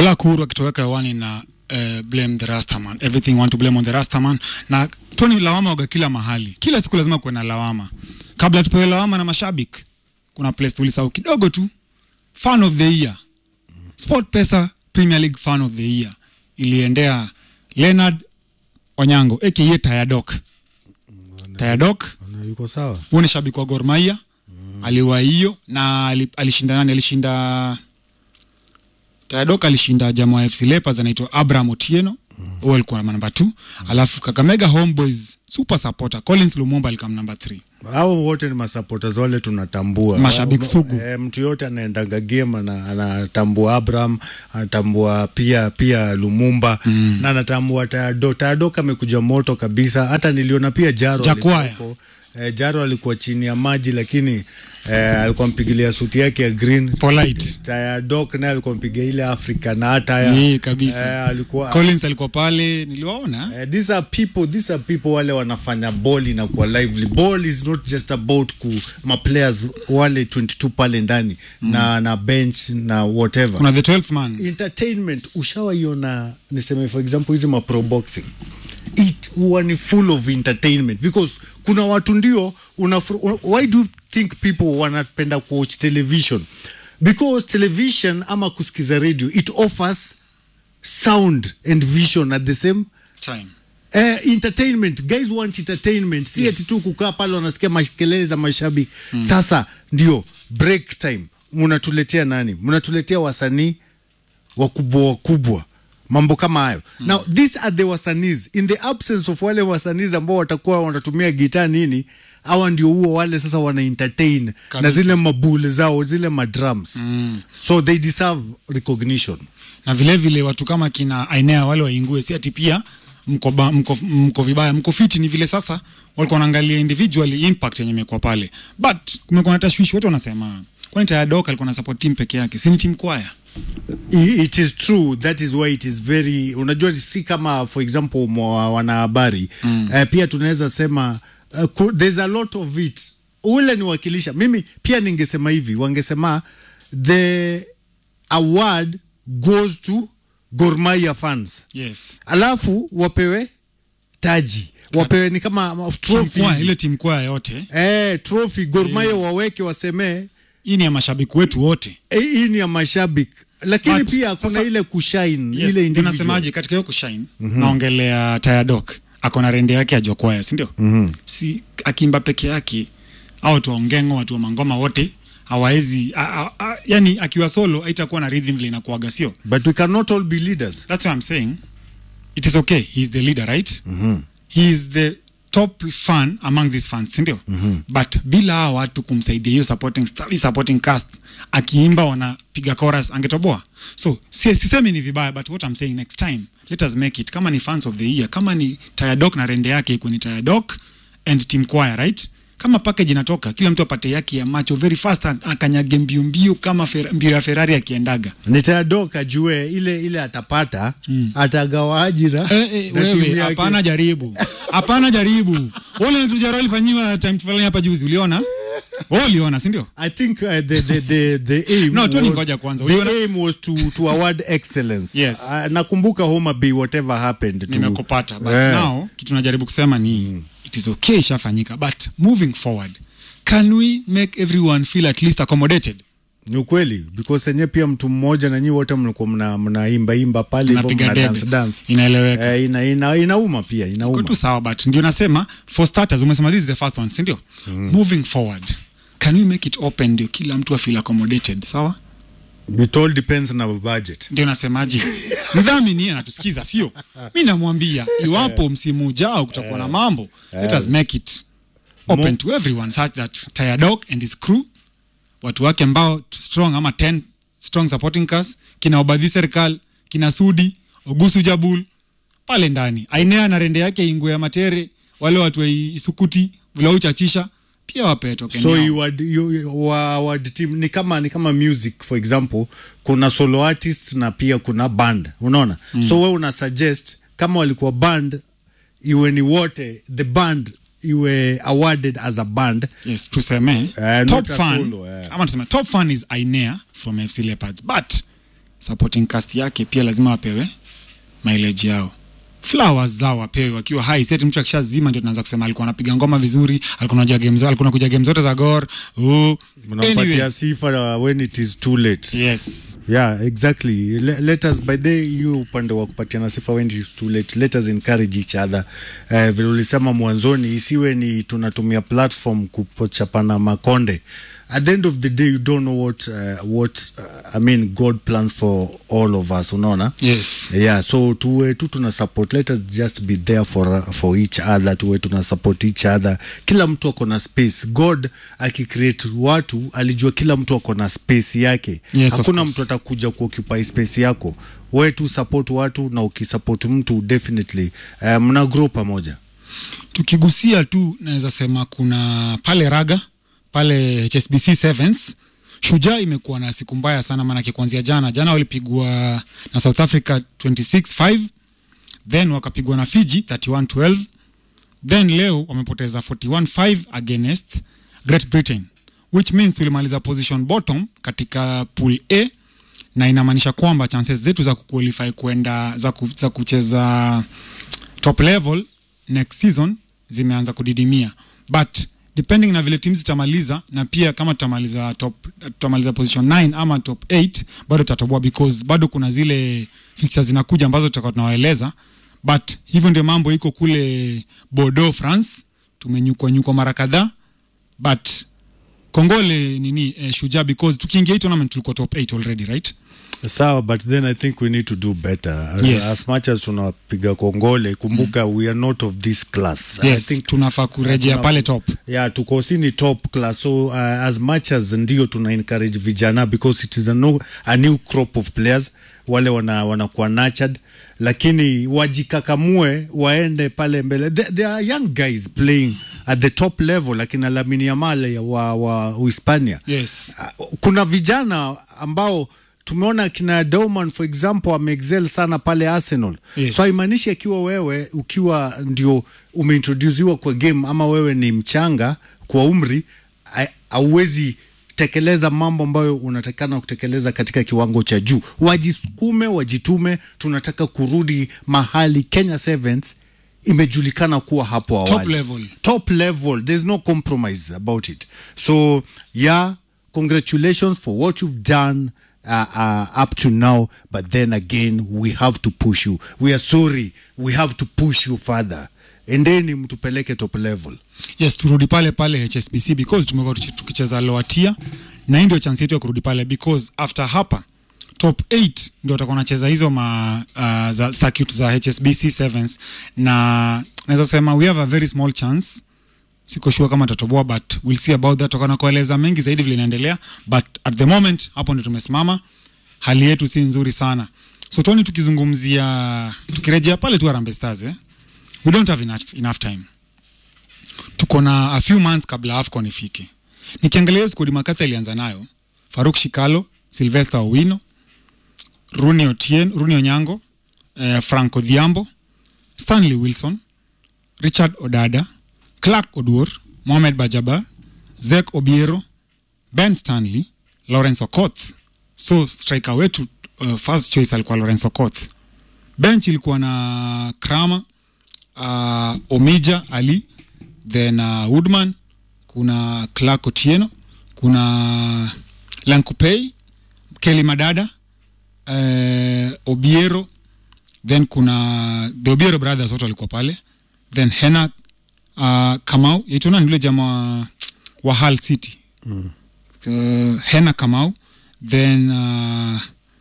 Black Uhuru akitoweka hewani na uh, blame the Rastaman. Everything want to blame on the Rastaman. Na Tony lawama waga kila mahali. Kila siku lazima kuwe na lawama. Kabla tupewe lawama na mashabiki, kuna place tulisahau kidogo tu. Fan of the year. Sport Pesa Premier League Fan of the Year iliendea Leonard Onyango aka Tayadok. Tayadok Na yuko sawa huyu ni shabiki wa Gor Mahia mm. aliwa hiyo na ali- alishinda nani? Alishinda Tayadok alishinda jamaa wa FC Leopards anaitwa Abraham Otieno huyo alikuwa namba 2 alafu Kakamega Homeboys super supporter Collins Lumumba alikam namba 3 hao wote ni masupporters wale tunatambua Mashabiki Wa- sugu. eh, mtu yote anaendaga game ana- anatambua Abraham anatambua pia pia Lumumba na anatambua Tayado Tayado amekuja moto kabisa hata niliona pia Jaro Jakwaya. alikuwako. eh, Jaro alikuwa chini ya maji lakini eh, alikuwa mpigilia suti yake ya green polite Tayadok naye alikuwa mpiga ile Afrika na hata ya Yee, kabisa eh, alikuwa Collins alikuwa pale niliwaona Uh, these are people these are people wale wanafanya ball inakuwa lively ball is not just about ku ma players wale 22 pale ndani na na bench na whatever kuna the 12th man entertainment ushawaiona niseme for example hizi ma pro boxing it huwa ni full of entertainment because kuna watu ndio una why do you think people wanapenda kuwatch television because television ama kusikiza radio it offers sound and vision at the same time Eh, entertainment guys want entertainment si ati tu kukaa pale wanasikia makelele za mashabiki sasa ndio break time mnatuletea nani mnatuletea wasanii wakubwa wakubwa mambo kama hayo now these are the wasanis in the absence of wale wasanis ambao watakuwa wanatumia gitaa nini hawa ndio huo wale sasa wana entertain na Kabisa. zile mabule zao zile madrums so they deserve recognition na vile vile watu kama kina Ainea wale waingue, si ati pia mko, ba, mko, mko vibaya, mko fiti. Ni vile sasa walikuwa wanaangalia individually impact yenye imekuwa pale, but kumekuwa na tashwishi. Watu wanasema kwani Tayadok alikuwa na support team peke yake, si ni team kwaya? I- it is true that is why it is very unajua si kama for example mwa wanahabari mm. uh, pia tunaweza sema uh, ku- there's a lot of it ule ni wakilisha mimi pia ningesema hivi wangesema the award goes to Gor Mahia fans Yes, alafu wapewe taji wapewe ni kama team trophy kwaya, ile team kwaya yote eh, trophy Gor Mahia waweke wasemee hii ni ya mashabiki wetu wote. eh, hii ni ya mashabiki lakini But, pia kuna sasa- ile kushine Yes, ile individual. tunasemaje katika hiyo kushine naongelea Tayadok ako na rende yake ya jokwaya si ndio? si akimba peke yake au watu wa ongengo watu wa mangoma wote hawawezi a- a- a- yani akiwa solo haitakuwa na rhythm vile inakuaga sio But we cannot all be leaders. that's what I'm saying it is okay he is the leader right he is the top fan among these fans sindio but bila hawa watu kumsaidia hiyo supporting staff, hii supporting cast akiimba wanapiga chorus angetoboa so si- sisemi ni vibaya but what I'm saying next time let us make it kama ni fans of the year kama ni Tayadok na rende yake ikuwe ni Tayadok and team choir right kama package inatoka kila mtu apate yake ya macho very fast a- akanyage mbio mbio kama fer, mbio ya Ferrari akiendaga Nitadoka ajue ile ile atapata atagawa ajira Eh, eh, na timu wewe yake. hapana jaribu hapana jaribu wale natujaro alifanyiwa time fulani hapa juzi uliona wewe uliona si ndio I think uh, the, the, the, the aim No, Tony was- ngoja kwanza. the Uliona- aim was to, to award excellence. Yes. Uh, nakumbuka Homa Bay whatever happened to nimekupata but Eh. now kitu najaribu kusema ni it is okay ishafanyika but moving forward can we make everyone feel at least accommodated Ni ukweli because enye pia mtu mmoja na nyinyi wote mlikuwa mna mnaimba imba pale hivyo Mnapiga mna debe. dance dance. inaeleweka Eh, ina, ina, inauma pia Iko inauma. tu sawa but ndio nasema for starters umesema this is the first one si ndio moving forward can we make it open ndio kila mtu afeel accommodated sawa It all depends na budget. ndio nasemaje mdhamini anatusikiza sio mi namwambia iwapo msimu ujao kutakuwa na mambo let us make it open Mo- to everyone such that Tayadok and his crew watu wake ambao t- strong ama 10 strong supporting cast kina Obadhi Serikal kina Sudi Ogusu Jabul pale ndani Ainea na rende yake Ingwe ya Matere wale watu wa Isukuti vile uchachisha pia wape token so yao. you would, you, wa, award team ni kama ni kama music for example kuna solo artist na pia kuna band unaona mm. so we una suggest kama walikuwa band iwe ni wote the band iwe awarded as a band yes tuseme Eh, top not a fan solo, eh. ama tuseme top fan is Ainea from FC Leopards but supporting cast yake pia lazima wapewe mileage yao flowers zao wapewe wakiwa hai seti mtu akishazima ndio tunaanza kusema alikuwa anapiga ngoma vizuri alikuwa anajua game zote alikuwa anakuja game zote za gor oh. mnampatia anyway, sifa when it is too late yes yeah exactly Le let us by the hiyo upande wa kupatiana sifa when it is too late let us encourage each other uh, vile ulisema mwanzoni isiwe ni tunatumia platform kupochapana makonde at the end of the day you don't know what uh, what uh, i mean god plans for all of us unaona yes yeah so tuwe tu tuna support let us just be there for, for each other tuwe tuna support each other kila mtu ako na space god akicreate watu alijua kila mtu ako na space yake Yes, of hakuna course. mtu atakuja kuoccupy space yako we tu support watu na ukisupport mtu definitely uh, mna grow pamoja tukigusia tu naweza sema kuna pale raga pale hsbc sevens shujaa imekuwa na siku mbaya sana maanake kuanzia jana jana walipigwa na south africa 26-5 then wakapigwa na fiji 31-12 then leo wamepoteza 41-5 against great britain which means tulimaliza position bottom katika pool a na inamaanisha kwamba chances zetu za kuqualify kwenda za, ku, za kucheza top level next season zimeanza kudidimia but depending na vile timu zitamaliza na pia kama tutamaliza top tutamaliza position 9 ama top 8 bado tutatoboa because bado kuna zile fixtures zinakuja ambazo tutakuwa tunawaeleza but hivyo ndio mambo iko kule Bordeaux France tumenyukwa nyukwa mara kadhaa but kongole nini eh, shujaa because tukiingia hii tournament tulikuwa top 8 already right sawa but then i think we need to do better Yes. as much as tunapiga kongole kumbuka mm. we are not of this class i yes think tunafaa kurejea tuna- pale top yeah tuko si ni top class so uh, as much as ndio tuna encourage vijana because it is a, no, a new crop of players wale wana wanakuwa nurtured lakini wajikakamue waende pale mbele there, there are young guys playing at the top level lakini Lamine Yamal wa, wa Uhispania yes Uh, kuna vijana ambao tumeona kina Dauman for example ameexcel sana pale Arsenal Yes. so haimaanishi akiwa wewe ukiwa ndio umeintroduciwa kwa game ama wewe ni mchanga kwa umri ha- hauwezi tekeleza mambo ambayo unatakana kutekeleza katika kiwango cha juu wajisukume wajitume tunataka kurudi mahali Kenya Sevens imejulikana kuwa hapo awali top level top level there's no compromise about it so yeah congratulations for what you've done uh, uh, up to now but then again we have to push you we are sorry we have to push you further endeni mtupeleke top level yes turudi pale pale hsbc because tumekuwa tuki- tukicheza lower tier na hii ndio chance yetu ya kurudi pale because after hapa top 8 ndio watakuwa wanacheza hizo ma uh, za circuit za hsbc sevens na naweza sema we have a very small chance siko sure kama tatoboa but we'll see about that tutakuwa na kueleza mengi zaidi vile inaendelea but at the moment hapo ndio tumesimama hali yetu si nzuri sana so tuoni tukizungumzia tukirejea pale tu Harambee Stars eh? we don't have enough, enough time tuko na a few months kabla AFCON ifike. Nikiangalia skodi Makatha ilianza nayo Faruk Shikalo, Sylvester Owino, Runi Otien, Runi Onyango, eh, Franco Dhiambo, Stanley Wilson, Richard Odada, Clark Oduor, Mohamed Bajaba, Zek Obiero, Ben Stanley, Lawrence Okoth. So striker wetu uh, first choice alikuwa Lawrence Okoth. Bench ilikuwa na Kramer, uh, Omija Ali, then uh, Woodman, kuna Clark Otieno, kuna Lankupei, Kelly Madada, uh, Obiero, then kuna the Obiero brothers wote walikuwa pale, then Hena uh, Kamau, yaitwa nani yule jamaa wa Hull City mm. uh, Hena Kamau, then uh,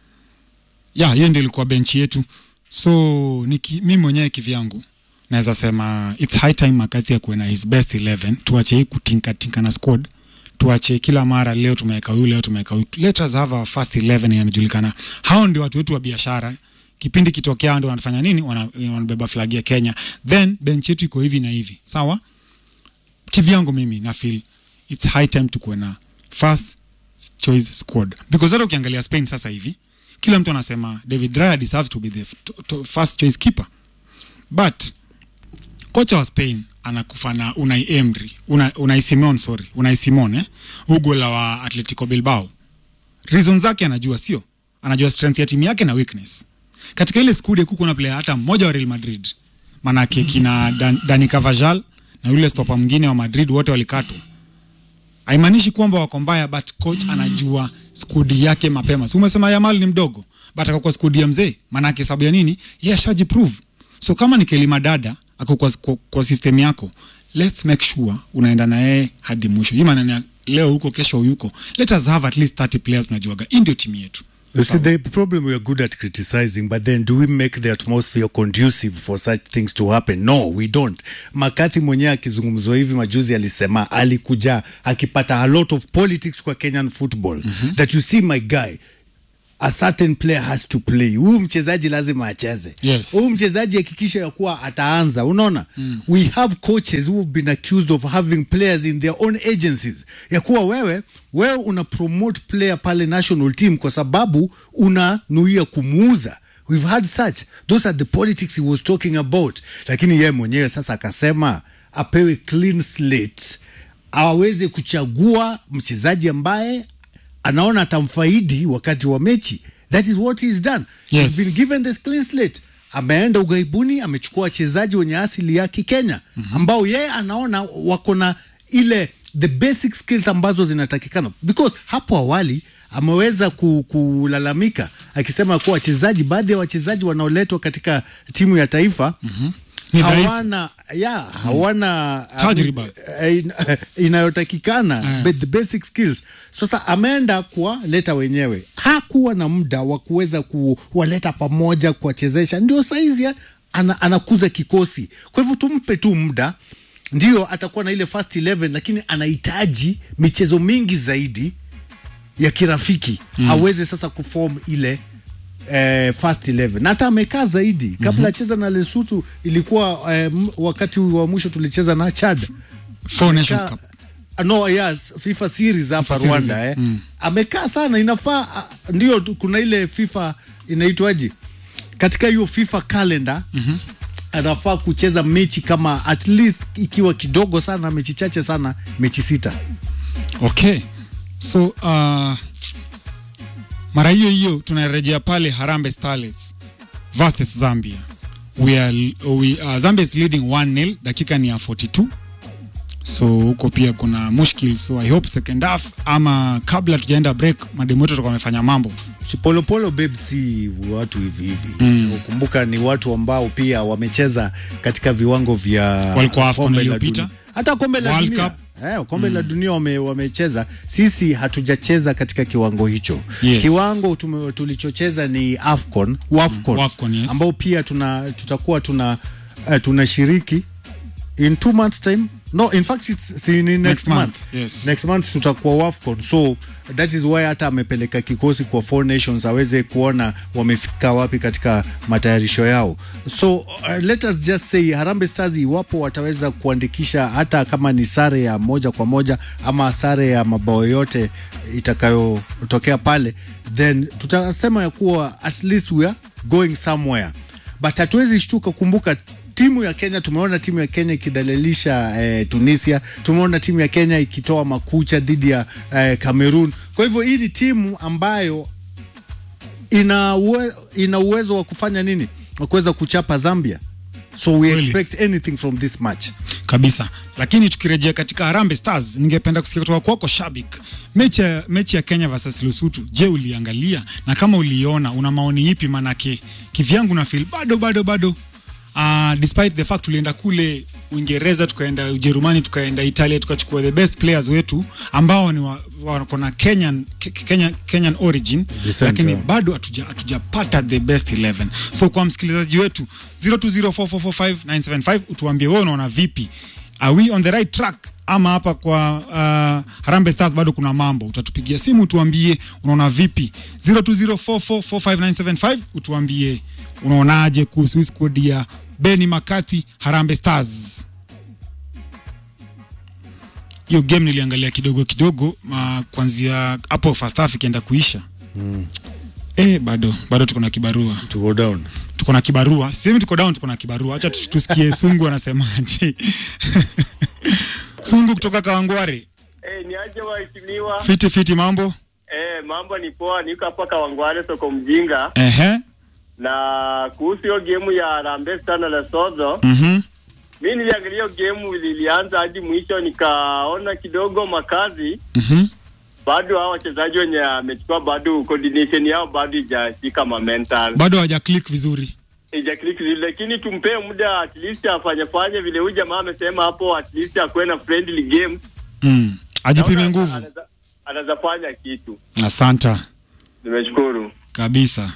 ya hiyo ndio ilikuwa benchi yetu so niki, mi mwenyewe kivyangu naweza sema its high time McCarthy akuwe na his best 11 tuache hii kutinkatinka na squad tuache kila mara leo tumeweka huyu leo tumeweka huyu let us have our first 11 yanajulikana hao ndio watu wetu wa biashara kipindi kitokea ndio wanafanya nini Wana- wanabeba flag ya Kenya then bench yetu iko hivi na hivi sawa kivyangu mimi na feel its high time tukuwe na first choice squad because hata ukiangalia Spain sasa hivi kila mtu anasema David Raya deserves to be the f- to, to first choice keeper but kocha wa Spain anakufa na Unai Emery una, Unai Simon sorry Unai Simon eh ugola wa Atletico Bilbao reason zake anajua sio anajua strength ya timu yake na weakness katika ile skude kuko na player hata mmoja wa Real Madrid manake kina Dan, Dani Carvajal na yule stopa mwingine wa Madrid wote walikatwa haimaanishi kwamba wako mbaya but coach anajua skudi yake mapema si umesema Yamal ni mdogo but ako kwa skudi ya mzee maanake sababu ya nini yeye ashajiprove so kama ni Kelima dada ako kwa, kwa, kwa system yako let's make sure unaenda na yeye hadi mwisho hii maneno ya leo huko kesho yuko let us have at least 30 players tunajuaga hii ndio timu yetu You see, the problem we are good at criticizing, but then do we make the atmosphere conducive for such things to happen? No, we don't. Makati mwenyewe akizungumzwa hivi majuzi alisema alikuja akipata a lot of politics kwa Kenyan football mm-hmm. that you see my guy a certain player has to play. Huyu mchezaji lazima acheze. Yes. Huyu mchezaji hakikisha ya kuwa ataanza. Unaona? Mm. We have coaches who have been accused of having players in their own agencies. Ya kuwa wewe wewe una promote player pale national team kwa sababu unanuia kumuuza. We've had such. Those are the politics he was talking about. Lakini yeye mwenyewe sasa akasema apewe clean slate aweze kuchagua mchezaji ambaye anaona atamfaidi wakati wa mechi that is what he's done Yes. he's been given this clean slate ameenda ughaibuni amechukua wachezaji wenye asili ya kikenya mm-hmm. ambao yeye anaona wako na ile the basic skills ambazo zinatakikana because hapo awali ameweza ku, kulalamika akisema kuwa wachezaji baadhi ya wachezaji wanaoletwa katika timu ya taifa mm-hmm. Ni dhaifu. hawana ya hawana Tajriba. eh, in- inayotakikana but the basic skills sasa ameenda kuwaleta wenyewe hakuwa na muda wa kuweza kuwaleta pamoja kuwachezesha ndio saizi ya- ana, anakuza kikosi kwa hivyo tumpe tu muda ndio atakuwa na ile first 11 lakini anahitaji michezo mingi zaidi ya kirafiki mm. aweze sasa kuform ile eh, first 11 na hata amekaa zaidi kabla mm-hmm. acheza na Lesotho ilikuwa eh, m- wakati wa mwisho tulicheza na Chad Four Nations Amekaa- Cup no yes FIFA series hapa FIFA series, Rwanda eh. mm. amekaa sana inafaa ah, ndio tu- kuna ile FIFA inaitwaje katika hiyo FIFA calendar mm-hmm. anafaa kucheza mechi kama at least ikiwa kidogo sana mechi chache sana mechi sita okay so uh, mara hiyo hiyo tunarejea pale Harambee Starlets versus Zambia we are, we, uh, Zambia is leading 1-0 dakika ni ya 42 so huko pia kuna mushkil so I hope second half ama kabla tujaenda break mademu wetu watakuwa wamefanya mambo Si Polopolo babe si watu hivi hivi mm. Ukumbuka ni watu ambao pia wamecheza katika viwango vya Walikuwa AFCON kombe la iliyopita. dunia. hata kombe la World dunia Cup. Eh, kombe la dunia wame, wamecheza. Sisi hatujacheza katika kiwango hicho. Yes. Kiwango tume, tulichocheza ni AFCON, WAFCON, WAFCON, yes. ambao pia tuna tutakuwa tuna uh, tunashiriki in two months time no in fact it's, si, ni next, Next month, month, yes. next month tutakuwa wafcon so that is why hata amepeleka kikosi kwa four nations aweze kuona wamefika wapi katika matayarisho yao so uh, let us just say harambe stars iwapo wataweza kuandikisha hata kama ni sare ya moja kwa moja ama sare ya mabao yote itakayotokea pale then tutasema ya kuwa at least we are going somewhere but hatuwezi shtuka kumbuka timu ya Kenya tumeona timu ya Kenya ikidhalilisha eh, Tunisia, tumeona timu ya Kenya ikitoa makucha dhidi ya eh, Cameroon. Kwa hivyo hii ni timu ambayo ina uwe, ina uwezo wa kufanya nini, wa kuweza kuchapa Zambia, so we Kweli. expect anything from this match. kabisa lakini tukirejea katika Harambee Stars ningependa kusikia kutoka kwako Shabik mechi ya, mechi ya Kenya versus Lesotho je uliangalia na kama uliona una maoni ipi manake kivyangu na feel bado bado bado uh, despite the fact tulienda kule Uingereza tukaenda Ujerumani tukaenda Italia tukachukua the best players wetu ambao ni wa- wako na Kenyan, Ke- Kenyan, Kenyan origin Descent, lakini yeah. bado hatuja- hatujapata the best 11 so kwa msikilizaji wetu 0204445975 utuambie wewe unaona vipi are we on the right track ama hapa kwa uh, Harambee Stars bado kuna mambo utatupigia simu utuambie unaona vipi 0204445975 utuambie unaonaje kuhusu hii squad ya Beni Makati Harambee Stars hiyo game niliangalia kidogo kidogo uh, kuanzia hapo first half ikienda kuisha mm. eh, bado bado tuko na kibarua To go down. tuko na kibarua sisemi tuko down tuko na kibarua acha tu- tusikie sungu anasemaje sungu kutoka kawangware Eh, ni aje waheshimiwa. fiti fiti mambo Eh, Eh, mambo ni poa, niko hapa Kawangware soko mjinga, Ehe. na kuhusu hiyo gemu ya Harambee Stars na Lesotho, Mhm. mi niliangalia hiyo gemu ilianza hadi mwisho, nikaona kidogo makazi Mhm. bado hao wachezaji wenye amechukua bado coordination yao bado ijashika momental Bado hawaja click vizuri. ija click vile, lakini tumpee muda at least afanye fanye vile huyu jamaa amesema hapo, at least akuwe na friendly games, Mm. Ajipime Naona nguvu. anaweza- anaweza fanya kitu. Asanta Nimeshukuru. kabisa.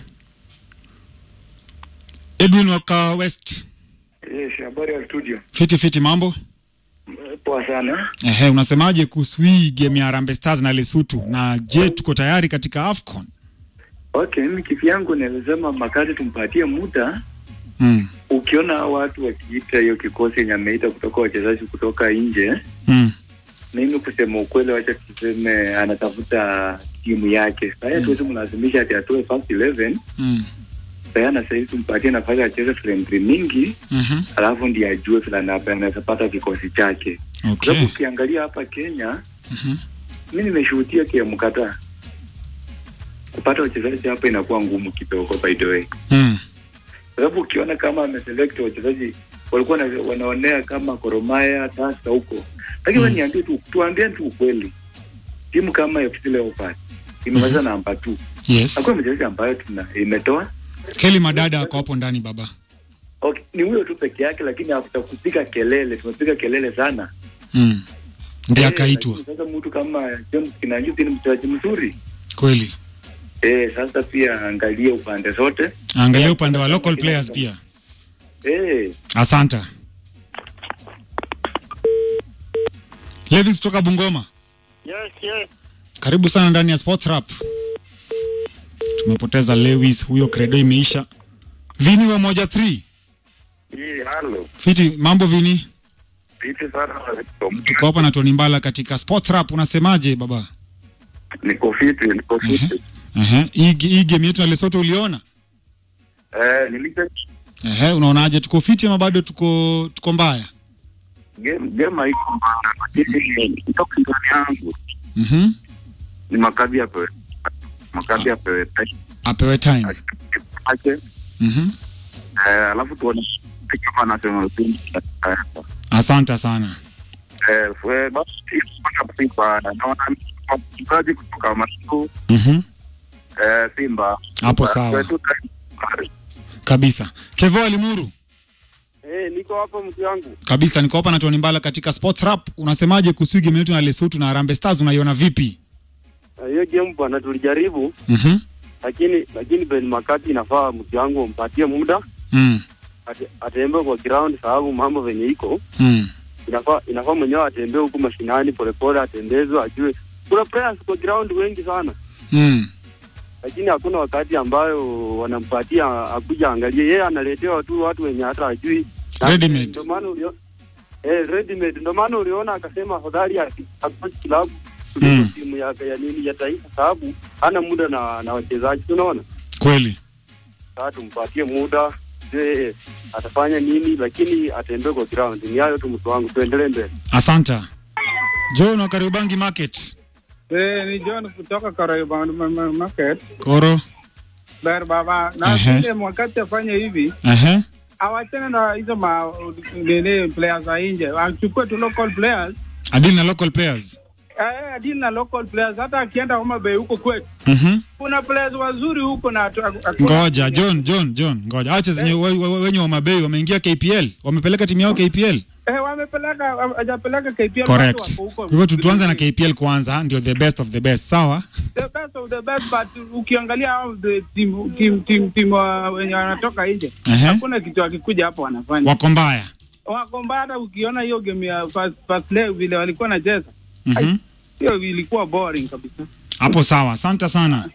Edwin waka West. Yes, habari ya studio. Fiti fiti mambo. Poa sana. Ehe, unasemaje kuhusu hii game ya Harambee Stars na Lesotho na je, tuko tayari katika AFCON? Okay, mimi kivyangu nilisema makazi tumpatie muda. Mm. Ukiona hao watu wakiita hiyo kikosi yenye ameita kutoka wachezaji kutoka nje, Mm. mimi kusema ukweli, wacha tuseme anatafuta timu yake. Sasa tuwezi mlazimisha ati atoe first 11. Mm. Sasa na sasa tumpatie nafasi acheze friendly mingi, Mhm. alafu ndiye ajue vile ana- anaweza pata kikosi chake. Kwa Okay. sababu ukiangalia hapa Kenya, Mhm. mi nimeshuhudia KM kadhaa kupata wachezaji hapa inakuwa ngumu kidogo, by the way, Mm. kwa sababu ukiona kama ameselect wachezaji walikuwa na, wanaonea kama Koromaya Tasa huko, lakini Mm. mm. niambie tu, tuambie tu ukweli, timu kama FC Leopards imemaliza Mhm. namba 2 Yes. hakuna mchezaji ambayo tuna imetoa Kelly Madada ako hapo ndani baba. okay, ni huyo tu peke yake, lakini hakuta kupiga kelele, tumepiga kelele sana Mm. Ndiye Eh, akaitwa. lakini Sasa mtu kama James Kinanjuti ni mchezaji mzuri Kweli. eh, sasa pia angalie upande zote Angalia upande wa local players pia. eh, Asanta. Levis kutoka Bungoma. Yes, yes. Karibu sana ndani ya Sports Rap. Tumepoteza Lewis, huyo credo imeisha. Vini wa moja 3. Hii halo. Fiti, mambo Vini? Vipi sana Tuko hapa na Tony Mbala katika Sports Rap. Unasemaje baba? niko fiti, niko fiti. Ehe, hii hii game yetu na Lesotho uliona? Eh, nilike Ehe, unaonaje tuko fiti ama bado tuko tuko mbaya? game game haiko mbaya, lakini kutoka ndani yangu Mhm. ni makazi yapewe makazi yapewe time Apewe time. ake Mhm. eh, alafu tuone kama national team eh, Asante sana. eh, fwe- basi kufanya Simba naona mchezaji kutoka Masuku Mhm. eh, Simba Hapo sawa. Kwetu time- Kabisa. Kevo Alimuru. Eh, niko hapa mtu wangu. Kabisa niko hapa na Tony Mbala katika Sports Rap. Unasemaje kuhusu game yetu na Lesotho na Harambee Stars unaiona vipi? Na Hiyo game bwana tulijaribu Mhm. lakini lakini Ben Makati inafaa mtu wangu umpatie muda Mm. ate- atembee kwa ground sababu mambo venye iko Mm. inafaa inafaa mwenyewe atembee huku mashinani polepole, atembezwe ajue. Kuna players kwa ground wengi sana, Mm. lakini hakuna wakati ambayo wanampatia akuja angalie. Yeye analetewa tu watu wenye hata ajui. Na- Ready made. Ndio maana ulio eh, ready made. Ndio maana uliona akasema afadhali aki- approach club kuliko Mm. timu ya, ya nini ya taifa, sababu hana muda na na wachezaji. Unaona, Kweli. sasa tumpatie muda je atafanya nini, lakini atembee kwa ground. Ni hayo tu, mtu wangu, tuendelee mbele. Asanta. John wa Kariobangi Market. Eh, ni John kutoka Kariobangi Ma- Ma- Market. Koro. Ber baba na Ehe. sile wakati afanye hivi Ehe. awachane na hizo ma nini players za nje, achukue tu local players Adili na local players. eh, adili na local players. Hata akienda Homa Bay huko kwetu Mhm. kuna players wazuri huko na atu- aku- Ngoja John, John, John. Ngoja. Acha zenye we- we- we- wenye wa Mabei wameingia KPL. Wamepeleka timu yao KPL. eh, wamepeleka hajapeleka KPL watu Correct. wako huko. Kwa hivyo tu- tuanze na KPL kwanza, ndio the best of the best. Sawa? the best of the best but ukiangalia hao the team team team team wa- wenye wanatoka nje Ehe. hakuna kitu akikuja hapo wanafanya Wako mbaya. wako mbaya. Ukiona hiyo game ya first, first leg vile walikuwa nacheza Mhm. hiyo ilikuwa boring kabisa. Hapo sawa. Asante sana.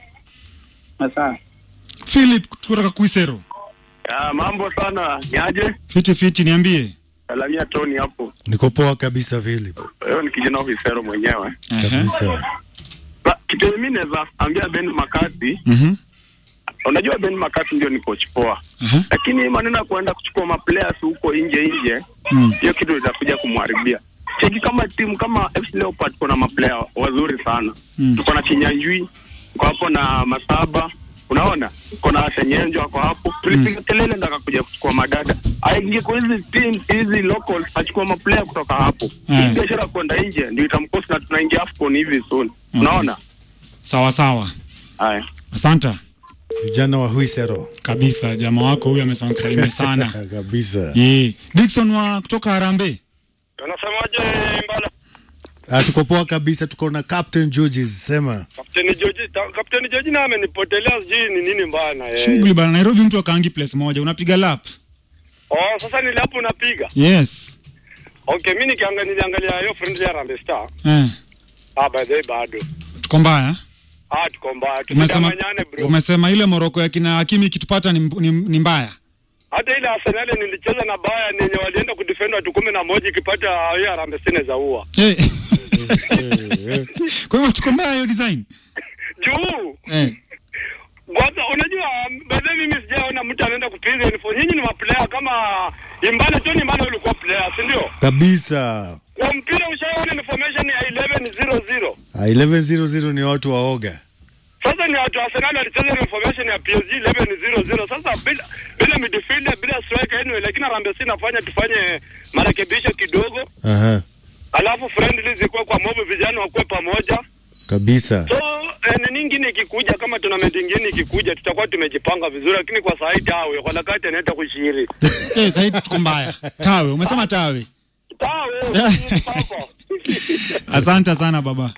Sasa Philip kutoka Kuisero. Ah, mambo sana niaje? Fiti fiti niambie. Salamia Tony hapo. Niko poa kabisa Philip. Wewe ni kijana ofisero mwenyewe. Ehe. Kabisa. Ba- Kitu yenye mimi naweza ambia Ben Makati, Mhm. unajua Ben Makati ndio ni coach poa, Ehe. lakini hii maneno ya kuenda kuchukua maplayers huko nje nje, Mm. hiyo kitu itakuja kumharibia. Cheki kama timu kama FC Leopard kuna maplayer wazuri sana Mm. tuko na Kinyanjui, ako hapo na Masaba, unaona kuna Senyenjo ako hapo, tulipiga kelele ndo akakuja kuchukua madada, aingie kwa hizi teams hizi locals, achukua maplayer kutoka hapo. Mm. Hii biashara kwenda nje ndio itamkosa, na tunaingia AFCON hivi soon, unaona sawa sawa haya. asanta vijana wa Huisero kabisa jamaa wako huyu amesema kusalimia sana kabisa. yeah. Dickson wa kutoka Harambee Unasemaje Mbala? Ah, tuko poa kabisa, tuko na Captain Georges sema Kapteni Joji, ta- Kapteni Joji na amenipotelea sijui ni nini mbaya na yeye. shughuli bana Nairobi mtu akaangi place moja unapiga lap Oh, sasa nili hapo unapiga. yes Okay, mimi nikiangalia niliangalia hiyo friendly ya Harambee Star. eh, Ah, by the way bado. tuko mbaya Ah, tuko mbaya. umesema, Tusidanganyane bro. umesema ile moroko ya kina Hakimi ikitupata ni, ni, ni mbaya Hata ile Arsenal nilicheza na Bayern yenye walienda kudefend watu kumi na moja ikipata hiyo Harambee Star za ua. Eh. kwa hivyo tuko mbaya hiyo design Juu. eh. Kwanza unajua by the way mimi sijaona mtu anaenda kupiga uniform. Nyinyi ni maplayer kama Imbale tu ni Imbale ulikuwa player, si ndio? kabisa. Kwa mpira ushaona information ya 1100. Ah, 1100 ni watu waoga. Sasa ni watu wa Arsenal walicheza na information ya PSG 11-0-0. Sasa bila bila midfielder bila striker anyway, lakini Harambee Stars inafanya tufanye marekebisho kidogo, Aha, alafu friendly zikuwe kwa mob, vijana wakuwe pamoja. kabisa. So eh, nini nyingine ikikuja, kama tournament nyingine ikikuja, tutakuwa tumejipanga vizuri, lakini kwa saa hii tawe kwa nakati anaenda kushiri eh, sasa tuko mbaya tawe umesema tawe tawe papa asante sana baba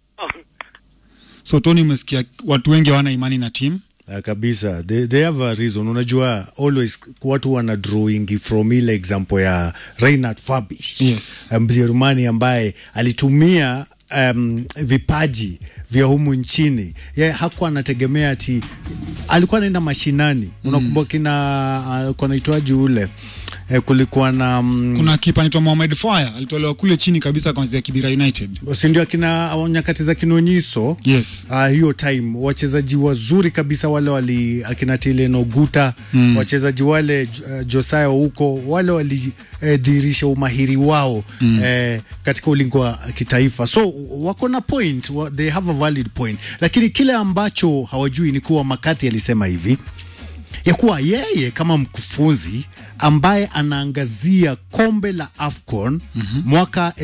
so Tony umesikia watu wengi hawana imani na timu Ah, kabisa they, they have a reason unajua always watu wana drawing from ile example ya Reinhard Fabisch Yes. Mjerumani ambaye alitumia um, vipaji vya humu nchini ye hakuwa anategemea ati alikuwa anaenda mashinani unakumbuka kina alikuwa naitwaji ule eh, kulikuwa na mm, kuna kipa anaitwa Mohamed Faya alitolewa kule chini kabisa kuanzia Kibira United si ndio akina nyakati za kinonyiso yes Uh, hiyo time wachezaji wazuri kabisa wale wali akina Tilen Oguta mm. wachezaji wale uh, Josiah huko wale walidhihirisha eh, umahiri wao mm. eh, katika ulingo wa kitaifa, so wako na point wa, they have a valid point, lakini kile ambacho hawajui ni kuwa Makati alisema hivi ya kuwa yeye kama mkufunzi ambaye anaangazia kombe la AFCON mm-hmm. mwaka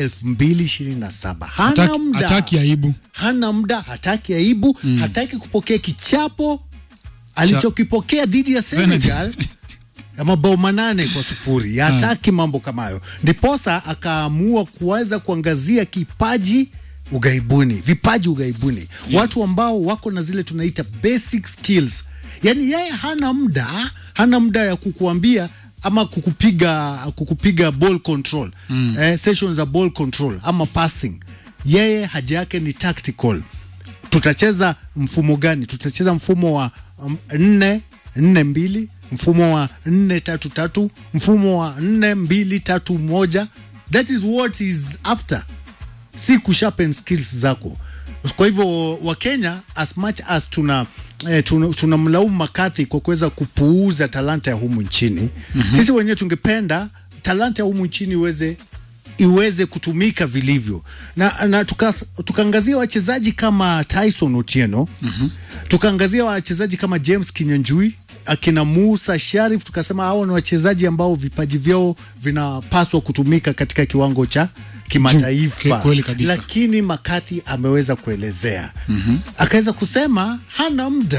2027 hana Hataki- muda hataki aibu hana muda, hataki aibu mm. hataki kupokea kichapo alichokipokea dhidi ya Senegal ya mabao manane kwa sufuri. Hataki mambo kama hayo, ndiposa akaamua kuweza kuangazia kipaji ugaibuni, vipaji ugaibuni, watu ambao wako na zile tunaita basic skills. Yani yeye hana muda, hana muda ya kukuambia ama kukupiga kukupiga ball control mm. eh, sessions za ball control ama passing. Yeye haja yake ni tactical tutacheza mfumo gani? Tutacheza mfumo wa um, nne nne mbili, mfumo wa nne tatu tatu, mfumo wa nne mbili tatu moja. That is what is after, si kusharpen skills zako. Kwa hivyo Wakenya, as much as tuna eh, tuna- tunamlaumu Makathi kwa kuweza kupuuza talanta ya humu nchini mm-hmm. Sisi wenyewe tungependa talanta ya humu nchini iweze iweze kutumika vilivyo na, na tukas- tukaangazia wachezaji kama Tyson Otieno mm-hmm. tukaangazia wachezaji kama James Kinyanjui akina Musa Sharif, tukasema hao ni wachezaji ambao vipaji vyao vinapaswa kutumika katika kiwango cha Ki- kimataifa, kweli kabisa. lakini Makati ameweza kuelezea mm-hmm. akaweza kusema hana muda